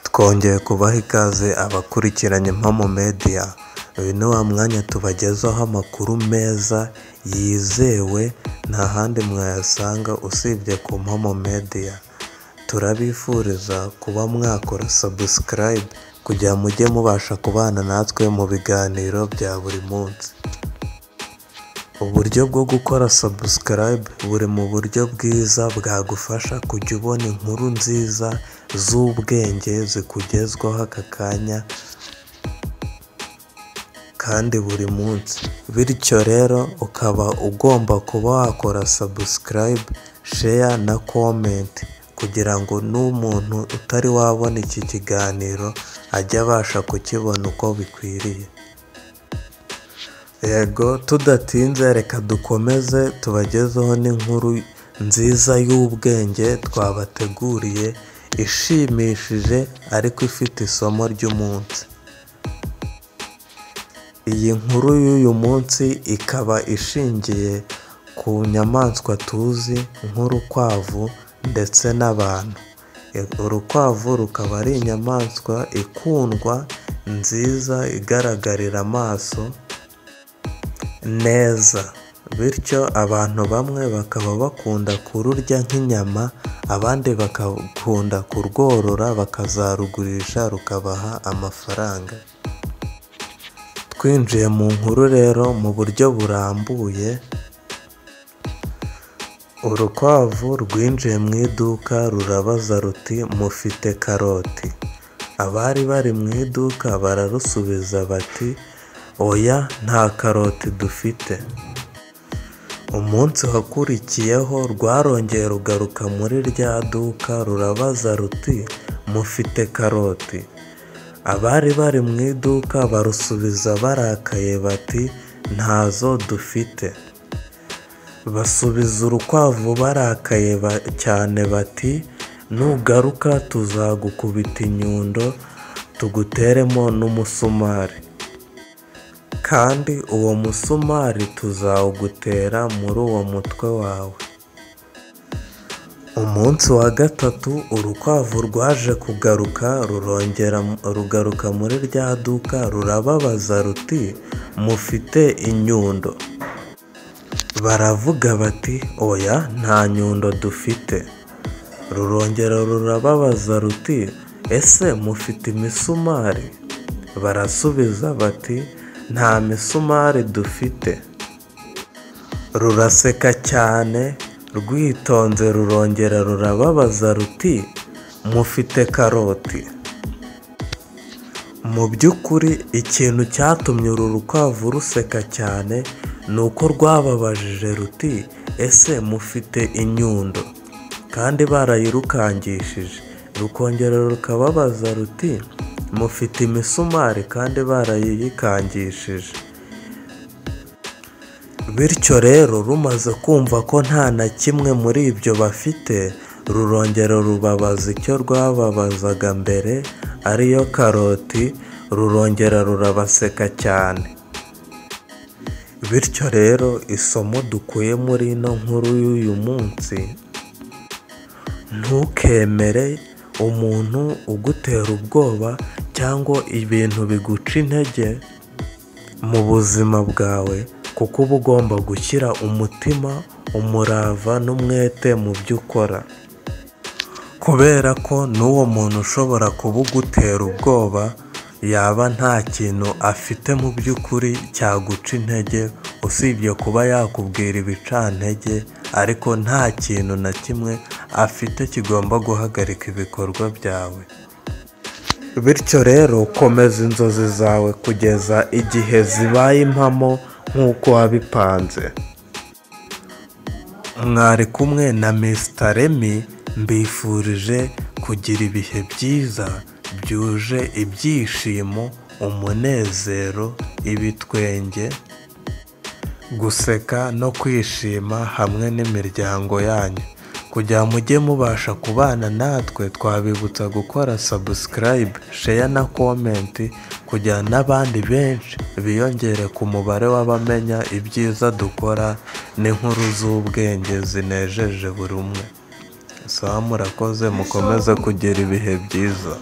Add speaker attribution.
Speaker 1: twongeye kubaha ikaze abakurikiranye Impamo Media uyu ni wa mwanya tubagezaho amakuru meza yizewe nta handi mwayasanga usibye ku Mpamo Media turabifuriza kuba mwakora subscribe kugira mujye mubasha kubana natwe mu biganiro bya buri munsi uburyo bwo gukora subscribe buri mu buryo bwiza bwagufasha kujya ubona inkuru nziza z'ubwenge zikugezwaho aka kanya kandi buri munsi bityo rero ukaba ugomba kuba wakora subscribe share na comment kugira ngo n'umuntu utari wabona iki kiganiro ajye abasha kukibona uko bikwiriye yego tudatinze reka dukomeze tubagezeho n'inkuru nziza y'ubwenge twabateguriye ishimishije ariko ifite isomo ry'umunsi iyi nkuru y'uyu munsi ikaba ishingiye ku nyamaswa tuzi nk'urukwavu ndetse n'abantu urukwavu rukaba ari inyamaswa ikundwa nziza igaragarira amaso neza bityo abantu bamwe bakaba bakunda kururya nk'inyama abandi bakakunda kurworora bakazarugurisha rukabaha amafaranga twinjiye mu nkuru rero mu buryo burambuye urukwavu rwinjiye mu iduka rurabaza ruti mufite karoti abari bari mu iduka bararusubiza bati oya nta karoti dufite umunsi wakurikiyeho rwarongeye rugaruka muri rya duka rurabaza ruti mufite karoti abari bari mu iduka barusubiza barakaye bati ntazo dufite basubiza urukwavu barakaye cyane bati nugaruka tuzagukubita inyundo tuguteremo n'umusumari kandi uwo musumari tuzawugutera muri uwo mutwe wawe umunsi wa gatatu urukwavu rwaje kugaruka rurongera rugaruka muri rya duka rurababaza ruti mufite inyundo baravuga bati oya nta nyundo dufite rurongera rurababaza ruti ese mufite imisumari barasubiza bati nta misumari dufite ruraseka cyane rwitonze rurongera rurababaza ruti mufite karoti mu by'ukuri ikintu cyatumye uru rukwavu ruseka cyane ni uko rwababajije ruti ese mufite inyundo kandi barayirukangishije rukongera rukababaza ruti mufite imisumari kandi barayikangishije bityo rero rumaze kumva ko nta na kimwe muri ibyo bafite rurongera rubabaza icyo rwababazaga mbere ariyo karoti rurongera rurabaseka cyane bityo rero isomo dukuye muri ino nkuru y'uyu munsi ntukemere umuntu ugutera ubwoba cyangwa ibintu biguca intege mu buzima bwawe kuko uba ugomba gushyira umutima umurava n'umwete mu byo ukora kubera ko n'uwo muntu ushobora kuba ugutera ubwoba yaba nta kintu afite mu by'ukuri cyaguca intege usibye kuba yakubwira ibicantege ariko nta kintu na kimwe afite kigomba guhagarika ibikorwa byawe bityo rero komeza inzozi zawe kugeza igihe zibaye impamo nk'uko wabipanze mwari kumwe na Remy mbifurije kugira ibihe byiza byuje ibyishimo umunezero ibitwenge guseka no kwishima hamwe n'imiryango yanyu kugira mujye mubasha kubana natwe twabibutsa gukora subscribe share na comment kugira n'abandi benshi biyongere ku mubare w'abamenya ibyiza dukora n'inkuru z'ubwenge zinejeje buri umwe sawa murakoze mukomeze kugira ibihe byiza